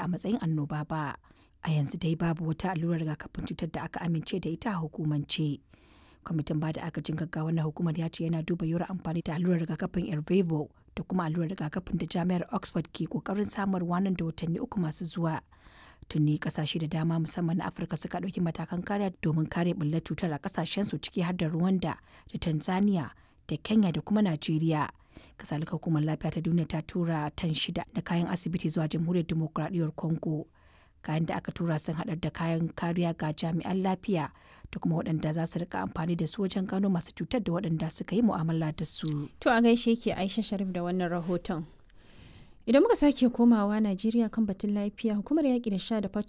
a matsayin annoba ba. A yanzu dai babu wata allurar rigakafin cutar da aka amince da ita a hukumance. Kwamitin bada agajin gaggawa na hukumar ya ce yana duba yiwuwar amfani da allurar rigakafin Ervebo da kuma allurar rigakafin da jami'ar Oxford ke kokarin samarwa nan da watanni uku masu zuwa. Tuni kasashe da dama musamman na Afirka suka ɗauki matakan kariya domin kare bullar cutar a kasashensu ciki har da Rwanda da Tanzania da Kenya da kuma Najeriya. Kasalika hukumar lafiya ta duniya ta tura tan shida na kayan asibiti zuwa jamhuriyar demokuraɗiyyar Congo. Kayan da aka tura sun haɗar da kayan kariya ga jami'an lafiya da kuma waɗanda za su rika amfani da su wajen gano masu cutar da waɗanda suka yi mu'amala da su. To a gaishe ke Aisha Sharif da wannan rahoton. Idan muka sake komawa Najeriya kan batun lafiya, hukumar yaƙi da sha da